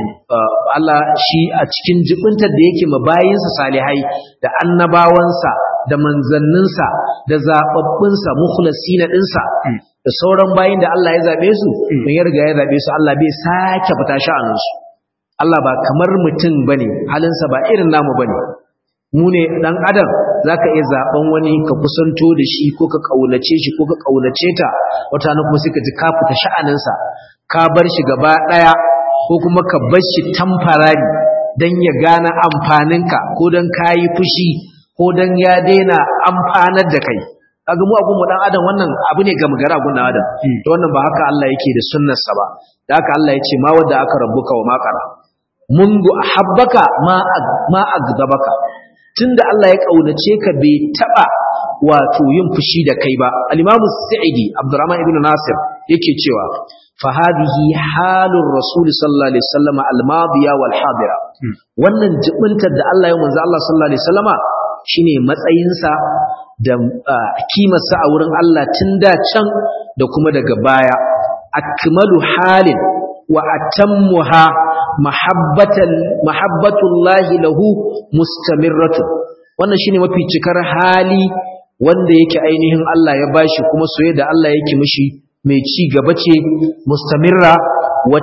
Allah shi a cikin jibintar da yake mabayinsa salihai da annabawansa da manzanninsa da zababbinsa mukhlasina dinsa da sauran bayin da Allah ya zabe su don ya riga ya zabe su Allah bai sake fita sha'aninsu Allah ba kamar mutum bane halinsa ba irin namu bane mu ne dan adam zaka iya zaben wani ka kusanto da shi ko ka kaunace shi ko ka kaunace ta wata na kuma sai ka ji ka fita sha'aninsa ka bar shi gaba daya ko kuma ka bar shi tamfarari dan ya gane amfaninka ko dan kayi fushi ko dan ya daina amfanar da kai kaga mu abun mu dan adam wannan abu ne gamgara gun dan adam to wannan ba haka Allah yake da sunnarsa ba da haka Allah ya ce ma wadda aka rabbuka wa makara mundu ahabbaka ma ma agdabaka tunda Allah ya kaunace ka bai taba wato yin fushi da kai ba al-Imam Sa'idi Abdurrahman ibn Nasir yake cewa fa hadhihi halur rasul sallallahu alaihi wasallam al-madiya wal hadira wannan jibintar da Allah ya manzo Allah sallallahu alaihi wasallama shine matsayinsa da kimarsa a wurin Allah tun da can da kuma daga baya akmalu halin wa atammuha mahabbatan mahabbatullahi lahu mustamirratun wannan shine mafi cikar hali wanda yake ainihin Allah ya bashi kuma soyayya da Allah yake mishi mai ci gaba ce mustamirra wa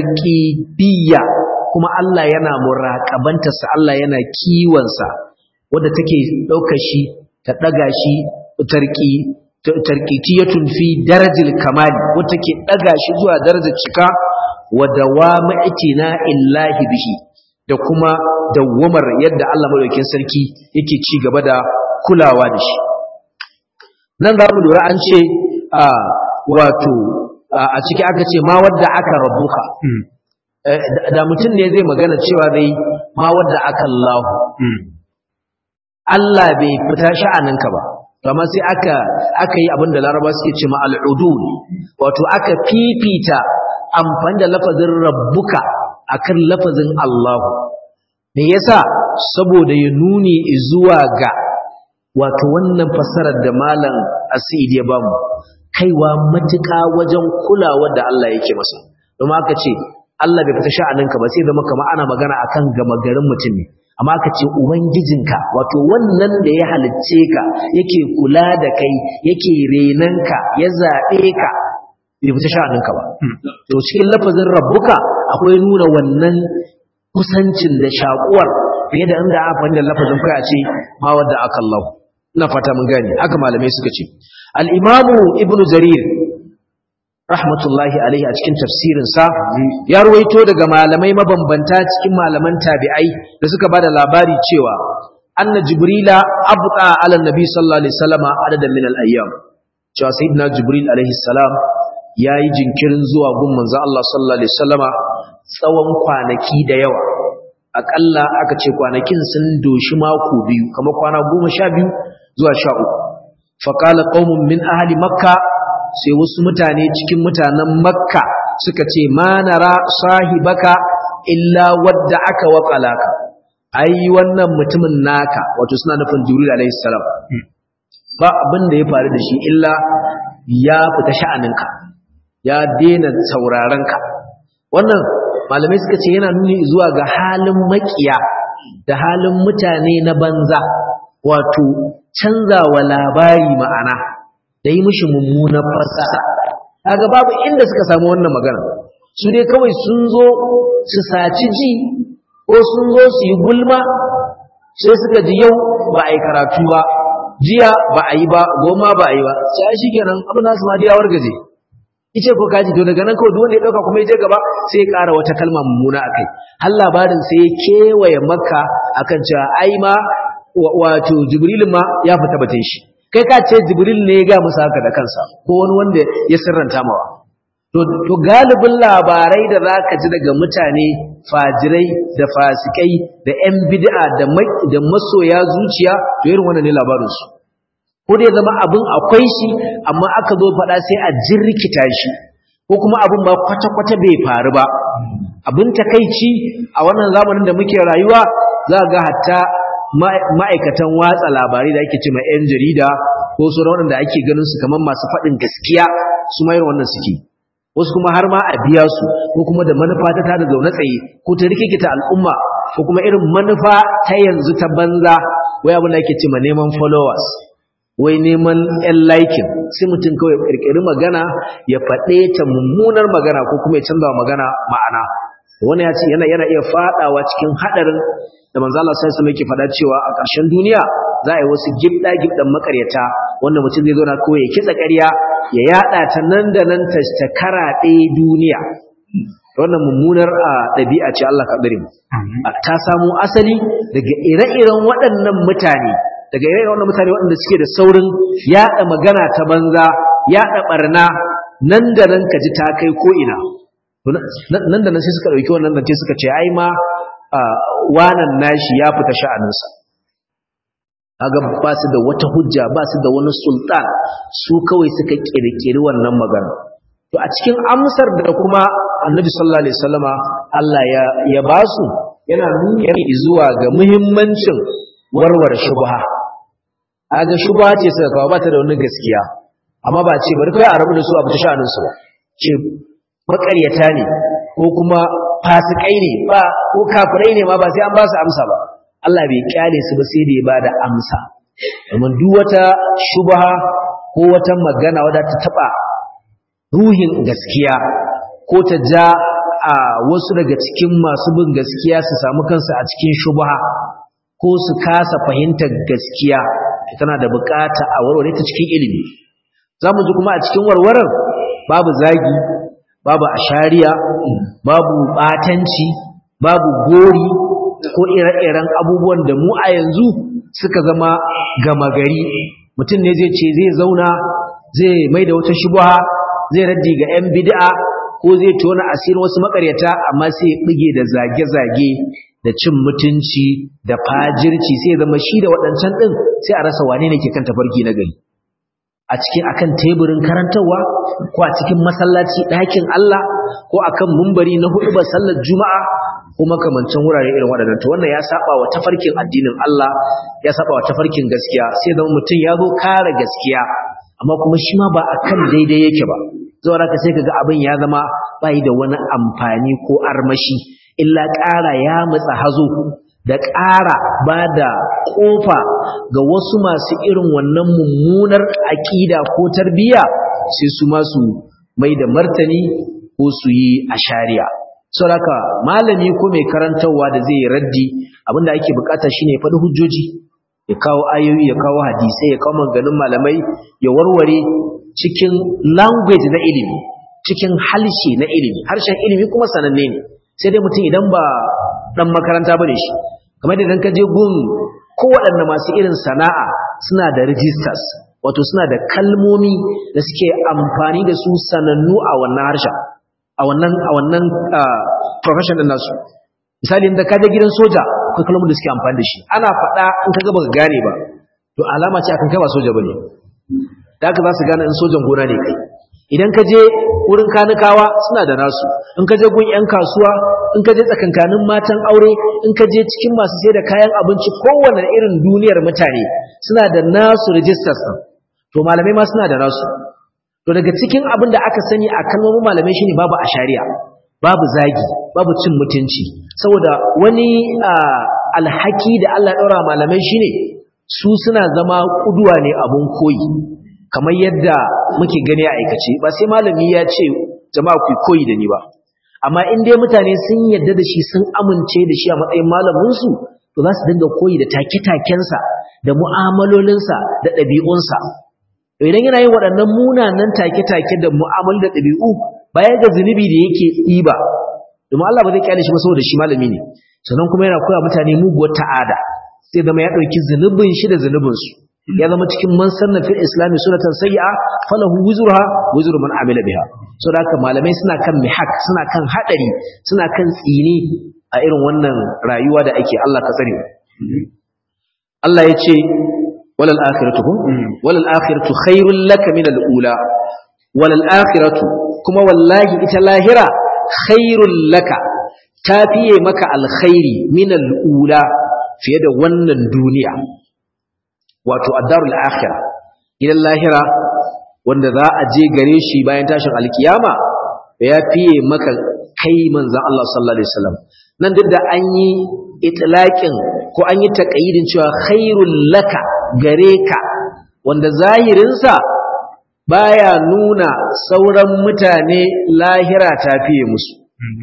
tarqibiyya kuma Allah yana muraqabantarsa Allah yana kiwonsa wanda take daukar shi ta daga shi tarqi tarqitiyatun fi darajil kamali wanda take daga shi zuwa darajar cika wa dawamu itina illahi bihi da kuma dawwamar yadda Allah madaukakin sarki yake ci gaba da kulawa da shi nan za mu lura an ce a wato a ciki aka ce ma wadda aka rabuka da mutum ne zai magana cewa dai ma wadda aka Allah Allah bai fita sha'aninka ba amma sai aka aka yi abin da laraba suke ce ma al'udul wato aka fifita amfani da lafazin rabbuka akan lafazin Allahu me yasa saboda ya nuni zuwa ga wato wannan fassarar da malam Asidi ya bamu kaiwa matuƙa wajen kulawa da Allah yake masa domin aka ce Allah bai fita sha'aninka ba sai zama kamar ana magana akan gama garin mutum ne amma aka ce ubangijinka wato wannan da ya halicce ka yake kula da kai yake renanka ya zaɓe ka bai fita sha'aninka ba to cikin lafazin rabbuka akwai nuna wannan kusancin da shakuwar fiye da inda aka fahimta lafazin kai a ce ma wadda aka Allah ina fata mun gane haka malamai suka ce al-imamu ibnu jarir rahmatullahi alaihi a cikin tafsirin sa ya ruwaito daga malamai mabambanta cikin malaman tabi'ai da suka bada labari cewa anna jibrila abqa ala nabi sallallahu alaihi wasallam adadan min al-ayyam cewa sayyidina jibril alaihi salam yayi jinkirin zuwa gun manzo Allah sallallahu alaihi wasallama tsawon kwanaki da yawa akalla aka ce kwanakin sun doshi mako biyu kamar kwana goma sha biyu zuwa sha uku faƙala ƙaunin min ahali makka sai wasu mutane cikin mutanen makka suka ce ma nara sahibaka illa wadda aka waƙalaka ai wannan mutumin naka wato suna nufin jibril alaihi salam ba abin da ya faru da shi illa ya fita sha'aninka ya daina saurarenka wannan malamai suka ce yana nuni zuwa ga halin makiya da halin mutane na banza wato canzawa labari ma'ana da yi mishi mummunan fasaha kaga babu inda suka samu wannan magana su dai kawai sun zo su saci ji ko sun zo su yi gulma sai suka ji yau ba a yi karatu ba jiya ba a yi ba goma ba a yi ba sai shi kenan abin nasu ma diyawar gaje ice ko kaji to daga nan kawai duk wanda ya dauka kuma ya je gaba sai ya ƙara wata kalma mummuna akai har labarin sai ya kewaye makka akan cewa ai ma wato jibril ma ya fita batun shi kai ka ce jibril ne ya ga musu haka da kansa ko wani wanda ya sirranta mawa to to galibin labarai da zaka ji daga mutane fajirai da fasikai da yan bid'a da da masoya zuciya to irin wannan ne labarin su ko dai zama abin akwai shi amma aka zo faɗa sai a jirkita shi ko ko kuma abin ba kwata-kwata bai faru ba abin takaici a wannan zamanin da muke rayuwa za ga hatta ma'aikatan watsa labarai da ake ce ma 'yan jarida ko su da ake ganin su kamar masu faɗin gaskiya su mayar wannan suke wasu kuma har ma a biya su ko kuma da manufa ta tada zaune tsaye ko ta rikikita al'umma ko kuma irin manufa ta yanzu ta banza wai abin da ake ce ma neman followers wai neman yan laikin sai mutum kawai kirkiri magana ya faɗe ta mummunar magana ko kuma ya canza magana ma'ana wani ya ce yana yana iya fadawa cikin hadarin da manzo Allah sai su yake fada cewa a ƙarshen duniya za a yi wasu gibda gibdan makaryata wanda mutum zai zauna kawai ya kitsa ƙarya ya yada ta nan da nan ta ta karaɗe duniya wannan mummunar ɗabi'a ce Allah ka tsare mu ta samo asali daga ire-iren waɗannan mutane daga ire-iren waɗannan mutane waɗanda suke da saurin yada magana ta banza yada barna nan da nan ka ji ta kai ko ina nan da nan sai suka ɗauki wannan zance suka ce ai ma wanan nashi ya fita sha'aninsa kaga ba su da wata hujja ba su da wani sultan su kawai suka kirkiri wannan magana to a cikin amsar da kuma annabi sallallahu alaihi wasallama Allah ya ya ba su yana nuna zuwa ga muhimmancin warware shubha aga shubha ce suka kawo ba ta da wani gaskiya amma ba ce bari kai a rabu da su a fita sha'aninsu ba ce makaryata ne ko kuma fasikai ne ba ko kafirai ne ma ba sai an ba su amsa ba Allah bai kyale su ba sai da ya bada amsa domin duk wata shubha ko wata magana wadda ta taba ruhin gaskiya ko ta ja a wasu daga cikin masu bin gaskiya su samu kansu a cikin shubha ko su kasa fahimtar gaskiya tana da bukata a warware ta cikin ilimi za mu ji kuma a cikin warwarar babu zagi babu ashariya babu batanci babu gori ko ire-iren abubuwan da mu a yanzu suka zama gama gari mutum ne zai ce zai zauna zai mai da wata shubha zai raddi ga 'yan bid'a ko zai tona asirin wasu makaryata amma sai ya bige da zage-zage da cin mutunci da fajirci sai zama shi da waɗancan ɗin sai a rasa wane ne ke kan tafarki na gari a cikin akan teburin karantarwa ko a cikin masallaci ɗakin Allah ko akan mumbari na hudu ba sallar juma'a ko makamancin wurare irin waɗannan to wannan ya saba wa tafarkin addinin Allah ya saba wa tafarkin gaskiya sai zama mutum ya zo kare gaskiya amma kuma shi ma ba akan daidai yake ba zuwa haka sai kaga abin ya zama bai da wani amfani ko armashi illa ƙara ya mutsa hazo da ƙara ba da ƙofa ga wasu masu irin wannan mummunar aƙida ko tarbiyya sai su masu mai da martani ko su yi a shari'a sauraka malami ko mai karantarwa da zai raddi abinda ake bukata shine ya faɗi hujjoji ya kawo ayoyi ya kawo hadisai ya kawo maganganun malamai ya warware cikin language na ilimi cikin halshe na ilimi harshen ilimi kuma sananne ne sai dai mutum idan ba dan makaranta bane shi kamar idan ka je gun kowaɗanne masu irin sana'a suna da registers wato suna da kalmomi da suke amfani da su sanannu a wannan harshen a wannan a wannan profession din nasu misali inda ka je gidan soja akwai kalmomin da suke amfani da shi ana faɗa in ka ga baka gane ba to alama ce akan kai ba soja bane da haka za su gane in sojan gona ne kai idan ka je wurin kanukawa suna da nasu in ka je gun 'yan kasuwa in ka je tsakankanin matan aure in ka je cikin masu sai da kayan abinci kowane irin duniyar mutane suna da nasu rijistas ɗin to malamai ma suna da nasu to daga cikin abin da aka sani a kalmomin malamai shine babu a shari'a babu zagi babu cin mutunci saboda wani alhaki da Allah ɗaura malamai shine su suna zama kuduwa ne abun koyi kamar yadda muke gani a aikace ba sai malami ya ce jama'a ku koyi da ni ba amma in dai mutane sun yadda da shi sun amince da shi a matsayin malaminsu to za su dinga koyi da take-takensa da mu'amalolinsa da ɗabi'unsa idan yana yin waɗannan munanan take-take da mu'amal da ɗabi'u baya ga zunubi da yake ɗiba domin Allah ba zai kyale shi ba saboda shi malami ne sannan kuma yana koya mutane muguwar ta'ada sai zama ya ɗauki zunubin shi da zunubinsu ya zama cikin man sanna fil islami sunatan sayyi'a falahu wuzruha wuzru man amila biha so da haka malamai suna kan mihak suna kan hadari suna kan tsini a irin wannan rayuwa da ake Allah ka tsare Allah ya ce walal akhiratu walal akhiratu khairul laka min al ula walal akhiratu kuma wallahi ita lahira khairul laka ta fiye maka alkhairi min al'ula fiye da wannan duniya wato addarul akhirah idan lahira wanda za a je gare shi bayan tashin alkiyama ya fiye maka kai manzon Allah sallallahu alaihi wasallam nan duk da an yi itlaqin ko an yi taqayidin cewa khairul laka gare ka wanda zahirinsa baya nuna sauran mutane lahira ta fiye musu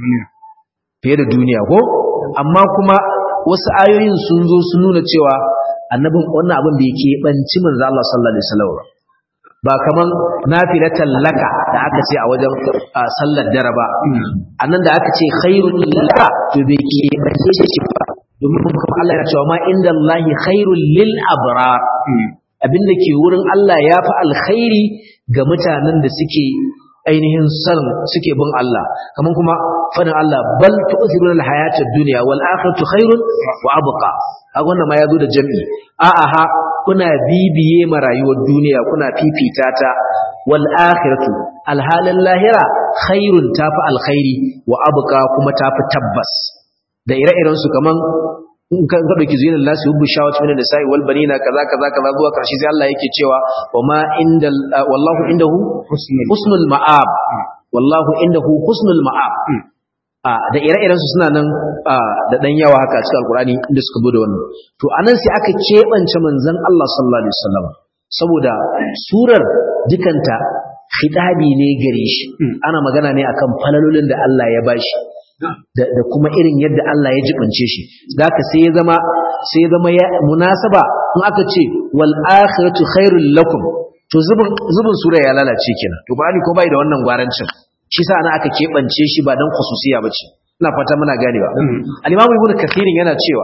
fiye da duniya ko amma kuma wasu ayoyin sun zo sun nuna cewa annabin wannan abin da yake banci manzo Allah sallallahu alaihi wasallam ba kaman nafilatan laka da aka ce a wajen sallar dare ba annan da aka ce khairul laka to bai ke bace shi ba domin kuma Allah ya cewa ma inda Allah khairul lil abrar abin da ke wurin Allah ya fi alkhairi ga mutanen da suke ainihin san suke bin Allah kaman kuma fadin Allah bal tu'thiruna al-hayata ad-dunya wal akhiratu khairun wa abqa kaga wannan ma yazo da jami'i a'a ha kuna bibiye ma rayuwar duniya kuna fifita ta wal akhiratu alhalal lahira khairun tafi alkhairi wa abqa kuma tafi tabbas da ire-iren su kaman in ka ga dauki zuwa Allah su hubbu shawat min nisa'i wal banina kaza kaza kaza zuwa karshe sai Allah yake cewa wa ma indal wallahu indahu husnul ma'ab wallahu indahu husnul ma'ab a da ire-iren su suna nan da dan yawa haka a cikin alkurani inda suka bude wannan to anan sai aka kebance manzon Allah sallallahu alaihi wasallam saboda surar dukanta khitabi ne gare shi ana magana ne akan falalolin da Allah ya bashi da kuma irin yadda Allah ya jibince shi zaka sai ya zama sai ya zama ya munasaba in aka ce wal akhiratu khairul lakum to zubin zubin sura ya lalace kenan to Qur'ani ko bai da wannan gwarancin shi sa ana aka kebance shi ba dan khususiya bace ina fata muna ganewa al-Imam Ibn Kathir yana cewa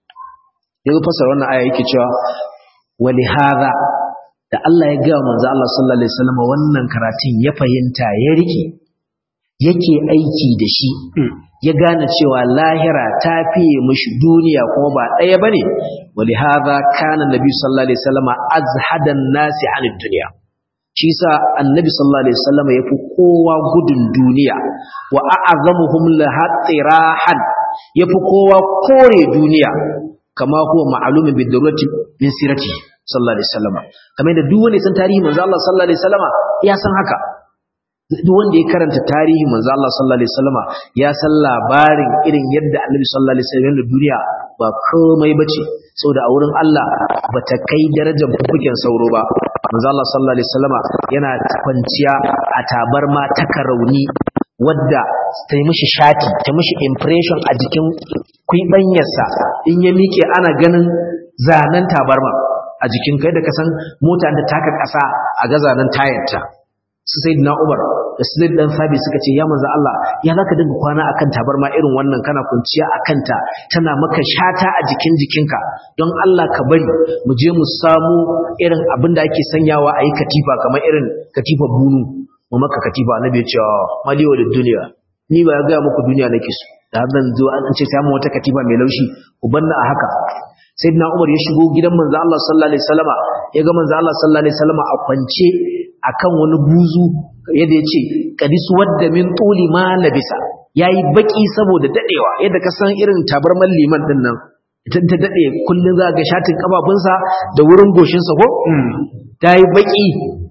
yanzu fasara wannan aya yake cewa wali hadha da Allah ya ga manzo Allah sallallahu alaihi wasallam wannan karatun ya fahimta ya rike yake aiki da shi ya gane cewa lahira ta fiye mishi duniya kuma ba ɗaya ba ne wali haza kana nabi sallallahu alaihi wasallama azhadan nasi anid duniya shi sa annabi sallallahu alaihi wasallama yafi kowa gudun duniya wa a'azamuhum lahatirahan yafi kowa kore duniya kama huwa ma'lumun bi darurati min sirati sallallahu alaihi wasallama kamar da duk wanda san tarihi manzo Allah sallallahu alaihi wasallama ya san haka duk wanda ya karanta tarihi manzo Allah sallallahu alaihi wasallama ya san labarin irin yadda Annabi sallallahu alaihi wasallam da duniya ba komai bace saboda a wurin Allah bata kai darajar bukukin sauro ba manzo Allah sallallahu alaihi wasallama yana kwanciya a tabarma ta karauni wadda ta yi mishi shati ta mishi impression a jikin kuibanyarsa in ya miƙe ana ganin zanen tabarma a jikin kai da kasan mota da taka ƙasa a ga zanen tayarta su sai na umar da su zai dan sabi suka ce ya manzo Allah ya zaka dinga kwana akan tabarma irin wannan kana kunciya akan ta tana maka shata a jikin jikinka don Allah ka bari mu je mu samu irin abin da ake sanyawa a yi katifa kamar irin katifa bunu mu maka katifa annabi ya ce maliwa da duniya ni ba ya ga muku duniya nake so da zan zo an ce samu wata katifa mai laushi ku banna a haka sayyidina Umar ya shigo gidan manzo Allah sallallahu alaihi wasallama ya ga manzo Allah sallallahu alaihi wasallama a kwance akan wani buzu yadda ya ce kadis wadda min tuli ma labisa yayi baki saboda dadewa yadda ka san irin tabarman liman din nan ita ta dade kullun za ga shatin kafafunsa da wurin goshinsa ko tayi baki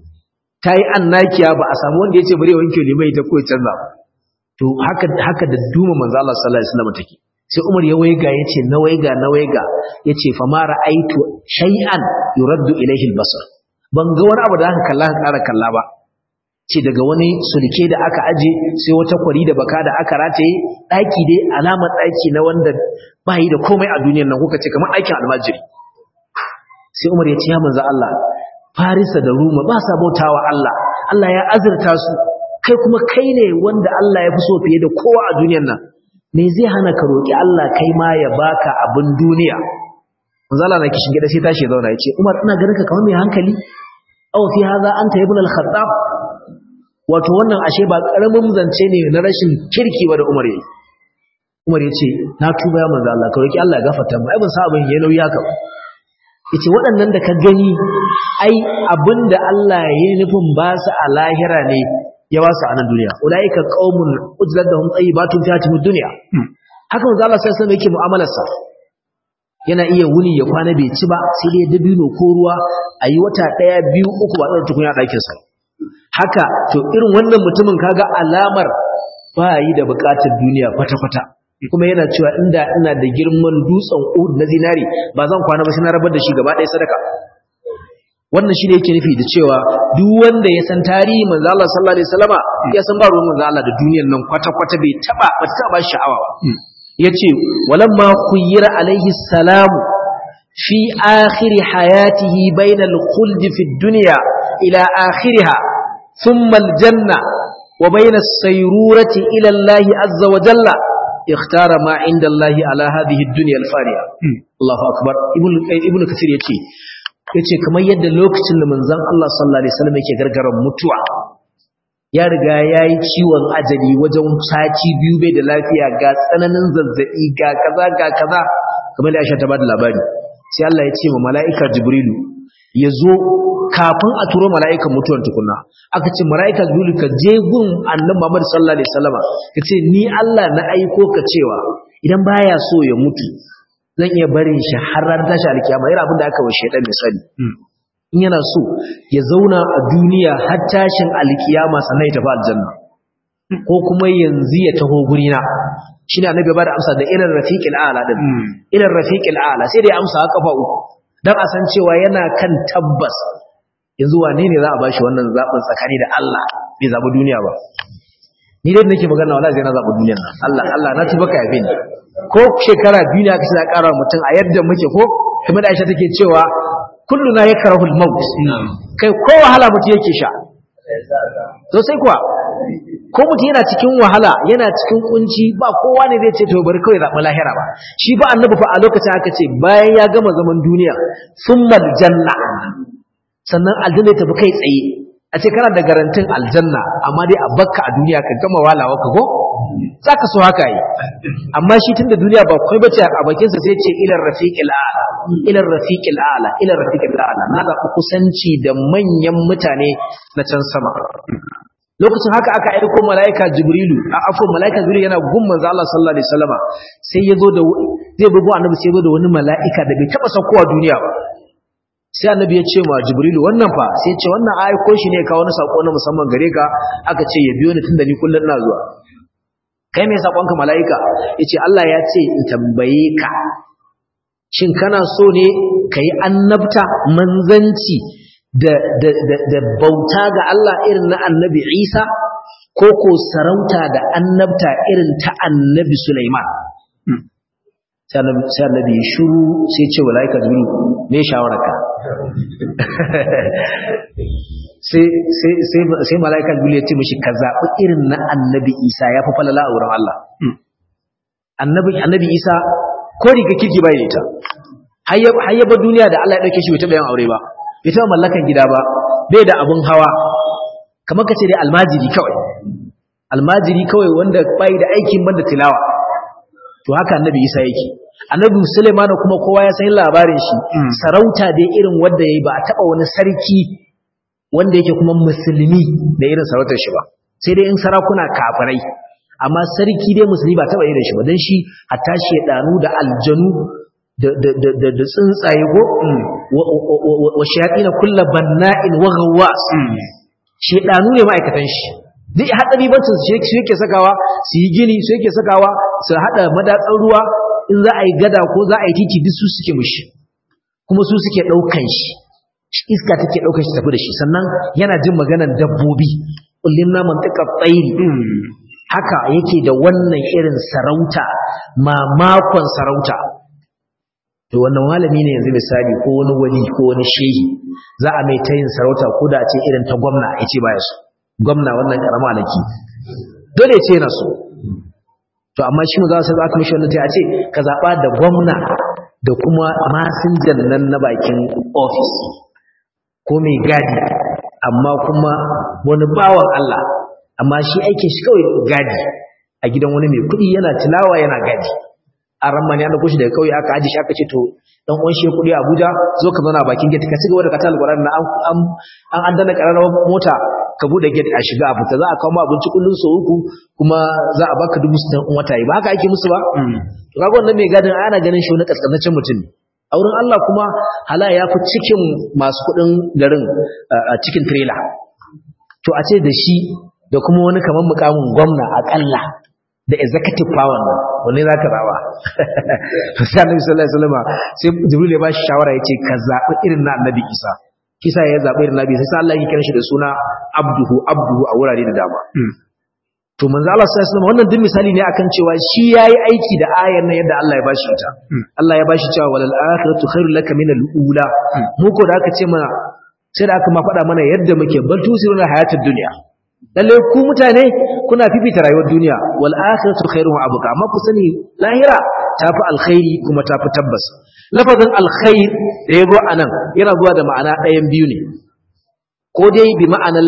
tayi annakiya ba a samu wanda yace bare wanke limai ta koyi canza to haka haka da duma manzo Allah sallallahu alaihi wasallam take sai Umar ya waiga yace na waiga na waiga yace fa ma ra'aitu shay'an yuraddu ilayhi al-basar ban ga wani abu da aka kalla ka ƙara kalla ba ce daga wani sulke da aka aje sai wata kwari da baka da aka rataye ɗaki dai alamar ɗaki na wanda ba yi da komai a duniyar nan kuka ce kamar ɗakin almajiri sai umar ya ce ya manzo Allah farisa da ruma ba sa bautawa Allah Allah ya azurta su kai kuma kai ne wanda Allah ya fi so fiye da kowa a duniyar nan me zai hana ka roki Allah kai ma ya baka abin duniya manzo Allah na kishin gida sai tashi ya zauna ya ce Umar ina ganin ka kamar mai hankali aw fi hadha anta ibn al-khattab wato wannan ashe ba karamin zance ne na rashin kirki ba da Umar yayi Umar ya ce na tuba ya manzo Allah ka roki Allah ya gafarta mu ai ban sa abin yayi nauyi haka yace waɗannan da ka gani ai abinda Allah ya yi nufin ba su a lahira ne ya ba su a nan duniya ulaika qaumun ujlat lahum tayyibatun fi hatimi dunya haka manzo Allah sai sai yake mu'amalar sa yana iya wuni ya kwana bai ci ba sai dai dabino ko ruwa ayi wata daya biyu uku ba da tukunya ɗakin sa haka to irin wannan mutumin kaga alamar ba yi da bukatar duniya kwata-kwata kuma yana cewa inda ina da girman dutsen Uhud na zinari ba zan kwana ba sai na rabar da shi gaba ɗaya sadaka wannan shi ne yake nufi da cewa duk wanda ya san tarihi manzo Allah sallallahu alaihi wasallama ya san ba ruwan manzo Allah da duniyar nan kwata-kwata bai taba ba ta ba sha'awa ba yace walamma khuyyira alaihi salam fi akhir hayatihi bayna al-khuld fi ad-dunya ila akhiriha thumma al-janna wa bayna as-sayrurati ila Allah azza wa jalla اختار ما عند الله على هذه الدنيا الفانية الله أكبر ابن ابن كثير يتي yace kamar yadda lokacin da manzon Allah sallallahu alaihi wasallam yake gargaran mutuwa ya riga yayi ciwon ajali wajen sati biyu bai da lafiya ga tsananin zazzabi ga kaza ga kaza kamar da Aisha ta bada labari sai Allah ya ce ma mala'ika Jibrilu ya zo kafin a turo mala'ikan mutuwar tukunna aka ce mala'ika Jibrilu ka je gun annabi Muhammad sallallahu alaihi wasallam ka ce ni Allah na aiko ka cewa idan baya so ya mutu zan iya barin shi har ran tashi alkiyama yana abin da aka wa shaidan misali in yana so ya zauna a duniya har tashin alkiyama sannan ya tafi aljanna ko kuma yanzu ya taho gurina shi ne annabi ba da amsa da irin rafiqil a'la din irin rafiqil a'la sai da ya amsa kafa uku dan a san cewa yana kan tabbas yanzu wane ne za a bashi wannan zabin tsakani da Allah bai zabi duniya ba ni dai nake magana wallahi sai na zabi duniyar nan Allah Allah na tuba ka yabe ni ko shekara biyu ne aka ce za ƙara mutum a yadda muke ko kuma da Aisha take cewa kullu na yakrahu al-maut kai ko wahala mutum yake sha to sai kuwa ko mutum yana cikin wahala yana cikin kunci ba kowa ne zai ce to bari kawai zaɓi lahira ba shi ba annabi fa a lokacin aka ce bayan ya gama zaman duniya summal janna sannan aljanna ta tafi kai tsaye a ce kana da garantin aljanna amma dai a bakka a duniya ka gama walawa ka ko za ka so haka yi amma shi tun da duniya ba kai bace a bakinsa sai ce ilar rafiqil a'la ilar rafiqil a'la ilar rafiqil a'la na da kusanci da manyan mutane na can sama lokacin haka aka aiko malaika jibrilu a afko malaika jibrilu yana gun manzo Allah sallallahu alaihi wasallama sai yazo da zai bugo annabi sai yazo da wani malaika da bai taba saukowa duniya ba sai annabi ya ce ma jibrilu wannan fa sai ya ce wannan aiko shi ne ka wani sako na musamman gare ka aka ce ya biyo ni tunda ni kullun ina zuwa kai mai saƙonka mala'ika ya ce Allah ya ce in tambaye ka shin kana so ne ka yi annabta manzanci da bauta ga Allah irin na annabi Isa ko ko sarauta da annabta irin ta annabi Sulaiman sai annabi ya shuru sai ce mala'ika jibril me shawararka sai mala'ika jibril ya ce mishi ka zaɓi irin na annabi isa ya fi falala a wurin Allah annabi isa ko riga kirki bai ita hayyaba duniya da Allah ya ɗauke shi bai taɓa yin aure ba bai taɓa mallakan gida ba bai da abun hawa kamar ka ce dai almajiri kawai almajiri kawai wanda bai da aikin banda tilawa to haka annabi isa yake annabi Sulaiman kuma kowa ya san labarin shi sarauta dai irin wanda yayi ba a taba wani sarki wanda yake kuma musulmi da irin sarautar shi ba sai dai in sarakuna kafirai amma sarki dai musulmi ba taba irin shi ba dan shi hatta shedanu da aljanu da da da da tsuntsaye go wa shayatin kullu banna'in wa ghawwas shedanu ne ma'aikatan shi duk haɗari bacin su yake sakawa su yi gini su yake sakawa su haɗa madatsar ruwa in za a yi gada ko za a yi titi duk su suke mushi kuma su suke ɗaukan shi iska take ɗaukan shi tafi da shi sannan yana jin maganar dabbobi kullum na mantaka tsairi haka yake da wannan irin sarauta mamakon sarauta to wannan malami ne yanzu misali ko wani wali ko wani shehi za a mai ta yin sarauta ko da a ce irin ta gwamna ya ce baya so gwamna wannan karama alaki dole ce yana so to amma shi za su aka mishi wannan a ce ka zaba da gwamna da kuma masinjan nan na bakin office ko mai gadi amma kuma wani bawan Allah amma shi aikin shi kawai gadi a gidan wani mai kuɗi yana tilawa yana gadi a ramma ne an dauko shi daga kauye aka aje shi aka ce to dan uwan shi kudi Abuja zo ka zauna a bakin gate ka ci gaba da katal Qur'ani na an an an dana kararrawar mota ka bude gate a shiga a fita za a kawo ma abinci kullun so uku kuma za a baka dubu sittin in wata yi ba haka ake musu ba to kaga wannan mai gadin ana ganin shi wani kaskantaccen mutum ne a wurin Allah kuma hala ya fi cikin masu kudin garin a cikin trailer to a ce da shi da kuma wani kamar mukamin gwamna akalla da executive power nan wanne za ka zaɓa sai annabi sallallahu alaihi wasallam sai jibril ya bashi shawara yace ka zaɓi irin na annabi isa kisa ya zaɓi irin nabi sai Allah ya kira shi da suna abduhu abduhu a wurare da dama to manzo Allah sallallahu alaihi wasallam wannan duk misali ne akan cewa shi yayi aiki da ayar nan yadda Allah ya bashi ita Allah ya bashi cewa walal akhiratu khairul laka min al ula mu ko da aka ce mana sai da aka ma faɗa mana yadda muke bal tusiruna hayatud dunya lalle ku mutane kuna fifita rayuwar duniya wal akhiratu khairun wa abqa amma ku sani lahira tafi alkhairi kuma tafi tabbas lafazin alkhair da yazo anan yana zuwa da ma'ana ɗayan biyu ne ko dai bi ma'anar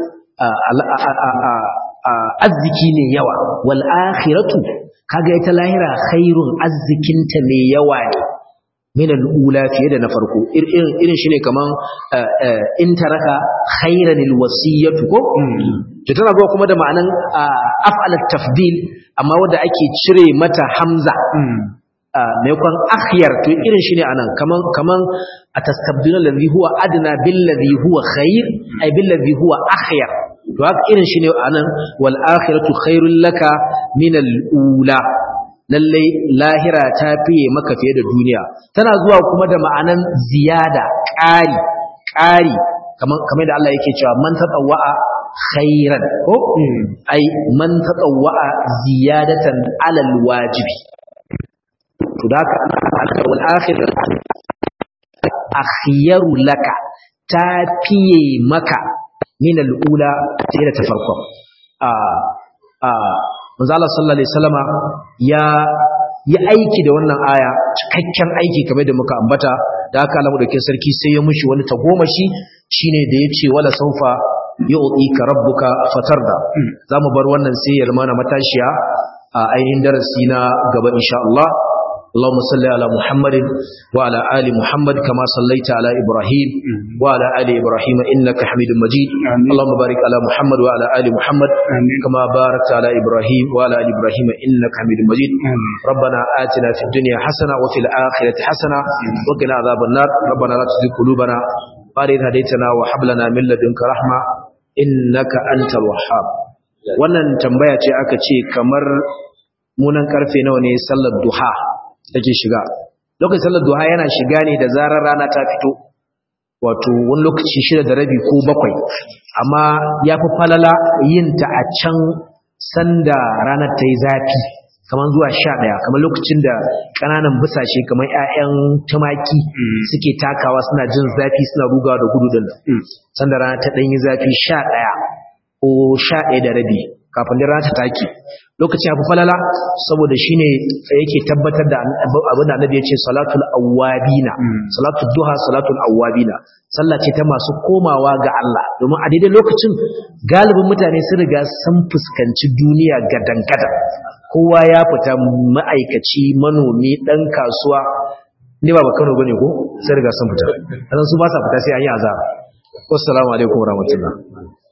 arziki ne yawa wal akhiratu kaga ita lahira khairun arzikinta mai yawa ne min al'ula fiye da na farko irin shi ne kaman in taraka khairan alwasiyatu ko to tana zuwa kuma da ma'anan af'alat tafdil amma wanda ake cire mata hamza maimakon akhyar to irin shi ne anan kaman kaman atastabdiluna alladhi huwa adna bil ladhi huwa khair ay bil ladhi huwa akhyar to haka irin shi ne anan wal akhiratu khairul laka min al'ula lallai lahira ta fiye maka fiye da duniya tana zuwa kuma da ma'anan ziyada ƙari ƙari kamar da Allah yake cewa man tatawwa'a khairan ko ai man tatawwa'a ziyadatan alal wajibi to da ka wal akhir akhyaru laka ta fiye maka min al-ula sai da ta farko a a manzo Allah sallallahu alaihi wasallama ya yi aiki da wannan aya cikakken aiki kamar da muka ambata da haka Allah madaukakin sarki sai ya mushi wani tagomashi shine da yace wala saufa yu'tika rabbuka fatarda zamu bar wannan sai ya zama na matashiya a ainihin darasi na gaba insha Allah اللهم صل على محمد وعلى آل محمد كما صليت على إبراهيم وعلى آل إبراهيم إنك حميد مجيد اللهم بارك على محمد وعلى آل محمد كما باركت على إبراهيم وعلى آل إبراهيم إنك حميد مجيد ربنا آتنا في الدنيا حسنة وفي الآخرة حسنة وقنا عذاب النار ربنا لا تزغ قلوبنا بعد إذ هديتنا وهب لنا من لدنك رحمة إنك أنت الوهاب wannan tambaya ce aka ce kamar munan karfe nawa ne sallar duha take shiga lokacin sallar duha yana shiga ne da zarar rana ta fito wato wani lokaci shida da rabi ko bakwai amma ya fi falala yin ta a can sanda ranar ta yi zafi kamar zuwa sha ɗaya kamar lokacin da ƙananan busashe kamar 'ya'yan tumaki suke takawa suna jin zafi suna rugawa da gudu din sanda rana ta ɗan yi zafi sha ɗaya ko sha ɗaya da rabi kafin da rana ta take lokacin abu falala saboda shine yake tabbatar da abin da annabi ya ce salatul awwabina salatul duha salatul awwabina sallah ce ta masu komawa ga Allah domin a daidai lokacin galibin mutane sun riga sun fuskanci duniya gadan-gadan kowa ya fita ma'aikaci manomi dan kasuwa ne ba Kano bane ko sai riga sun fita dan su ba sa fita sai an yi azaba wassalamu alaikum warahmatullahi